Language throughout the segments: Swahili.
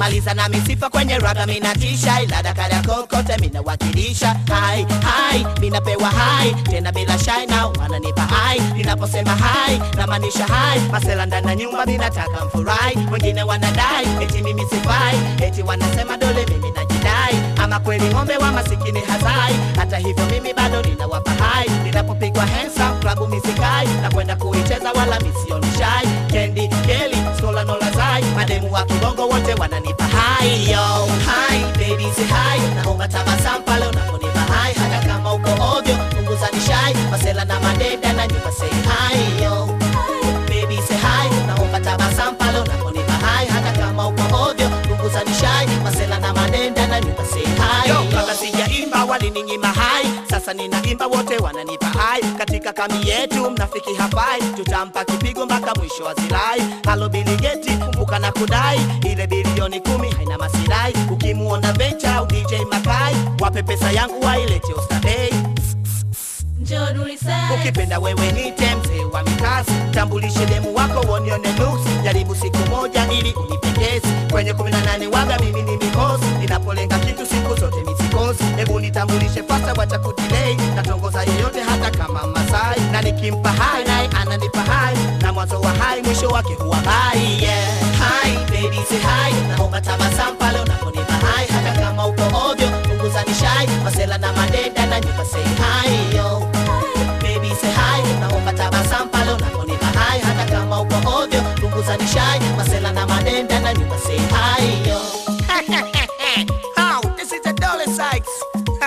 maliza na misifa kwenye raga minatisha ila dakara kokote minawakilisha hai hai minapewa hai tena bila shai na wananipa hai ninaposema hai namaanisha hai masela ndani ya nyumba minataka mfurahi wengine wanadai eti mimi sifai eti wanasema dole mimi najidai ama kweli ng'ombe wa masikini hazai hata hivyo mimi bado ninawapa hai ninapopigwa handsome klabu misikai na kwenda kuicheza wala misioni shai kendi keli skola nolazai mademu wa kibongo wote wananipa hai yo hai baby say hai naomba tabasamu pale unaponipa hai hata kama uko ovyo punguza nishai masela na madeda na nyumba say hai yo baby say hi naomba tabasamu pale unaponipa hai hata kama uko ovyo punguza nishai masela na manenda na nyumba say hi yo kabla sijaimba walininyima hai sasa ninaimba wote wananipa hai katika kami yetu mnafiki hafai tutampa kipigo mpaka mwisho wa zilai halo biligeti kumbuka na kudai ile bilioni kumi haina masirai ukimuona vencha au dj makai wape pesa yangu wailete ostadei Njoo Dulisai. ukipenda wewe nite mzee wa mikasi tambulishe demu wako wonione nuksi jaribu siku moja ili unipendezi kwenye 18 waga mimi ni mikosi ninapolenga kitu siku zote misikosi hebu nitambulishe fasta wacha kudilei natongoza yeyote hata kama masai na nikimpa hai naye ananipa hai na mwanzo wa hai mwisho wake huwa bai yeah. hai baby say hai naomba tabasamu pale unaponipa hai hata kama uko ovyo punguza nishai masela na madeda na nyumba say hai yo baby say hi naomba tabasamu pale unaponipa hai hata kama uko ovyo punguza nishai masela na manenda na nyumba say hi yo How? This is the Dolly Sykes.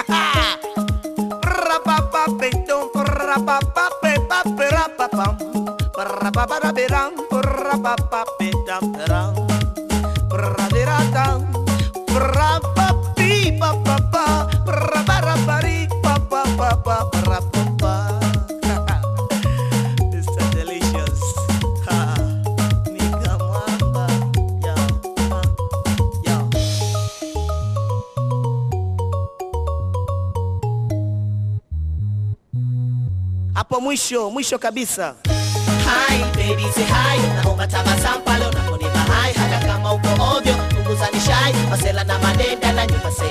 Ra-ba-ba-be-dum, ra-ba-ba-be-ba-be-ra-ba-bum. Ra-ba-ba-da-be-ram, ra-ba-ba-be-dum-da-ram. Ra-di-ra-dum, ra-ba-bi-ba-ba-ba, ra-ba-ra-ba-ri-ba-ba-ba-ba, ra-ba-ba. Mr. Delicious. Ha. Nika mwamba. Yo, uh, yo. hapo mwisho mwisho kabisa Hi, baby say hi naomba tabasamu pale unaponipa hai hata kama uko ovyo punguza nishai masela na madenda na nyumba say